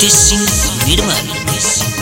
रितेश सिंह निर्मल रितेश सिंह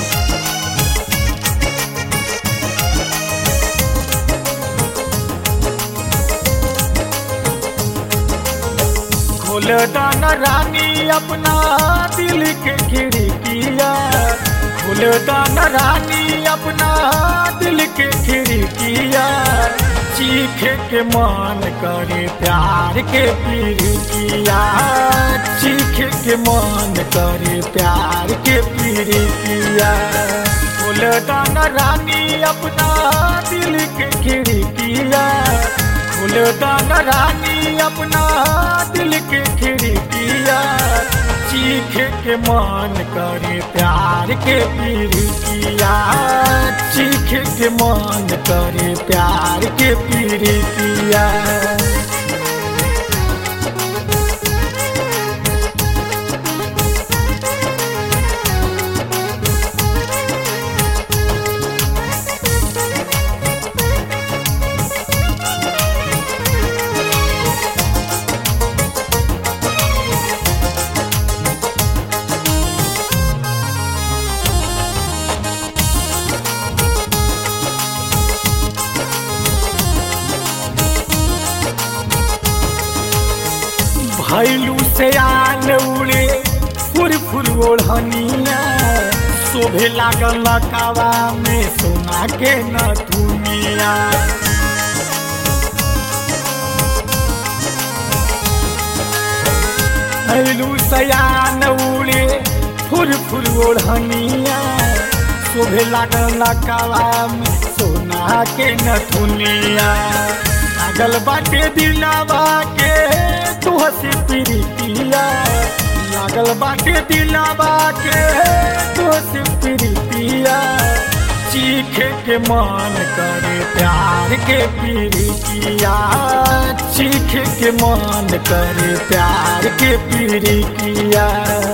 खोल दाना रानी अपना दिल के खिड़किया खोल दाना रानी अपना दिल के खिड़किया चीखे के मान करे प्यार के पीड़िकिया चीखे के मान करे प्यार के पीड़िकिया खोल दाना रानी अपना दिल के खिड़किया खोल दाना रानी अपना दिल के खिड़किया चीखे के मान करे प्यार के पीड़िकिया चीखे के मान करे प्यार के पीड़िकिया भैलू से आन उड़े फुर फुर ओढ़निया शोभे लागल लकावा में सोना के न दुनिया भैलू से आन उड़े फुर फुर ओढ़निया शोभे लागल लकावा में सोना के न दुनिया लागल बाटे दिलावा के तू हसी प्रीतिया लागल बाटे दिलावा के तू हसी प्रीतिया चीखे के मान करे प्यार के पीड़िकिया चीखे के मान करे प्यार के पीड़िकिया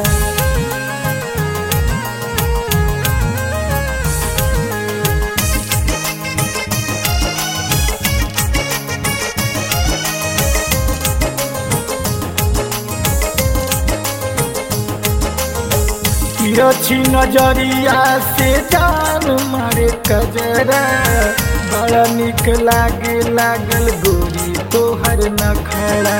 तिरछी नजरिया से जान मारे कजरा बड़ा निक लागे लागल गोरी तोहर नखड़ा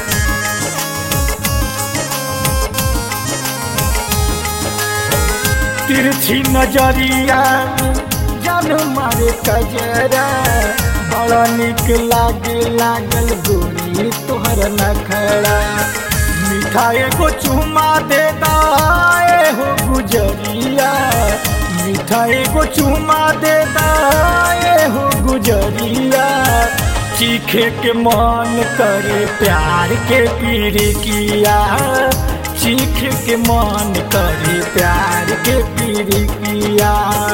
तिरछी नजरिया जान मारे कजरा बड़ा निक लागे लागल गोरी तोहर नखड़ा मिठाई को चुमा दे दाए हो गुजरिया मिठाई को चुमा दे दाए हो गुजरिया चीखे के मन करे प्यार के पीड़ी किया चीख के मन करे प्यार के पीड़ी किया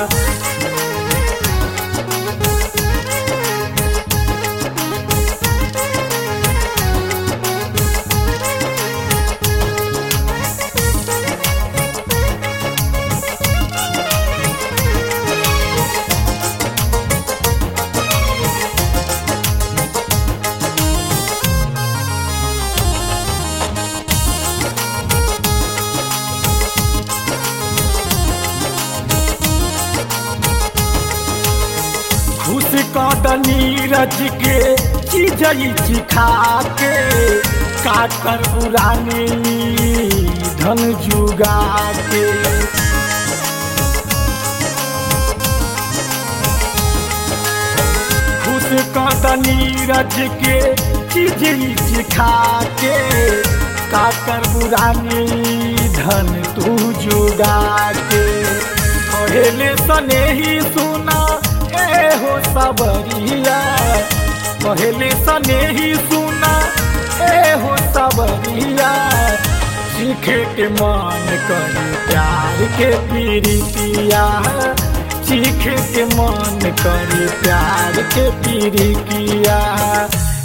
खुश कदनी रज के चीजई चिखा के काकर पुरानी धन जुगा के खुश कदनी रज के चीजई चिखा के काकर पुरानी धन तू जुगा के पहले सने ही सुना ए हो सबरिया पहले सने ही सुना ए हो सबरिया सीखे के मान करे प्यार के पीड़ितिया सीखे के मान करे प्यार के पीड़ितिया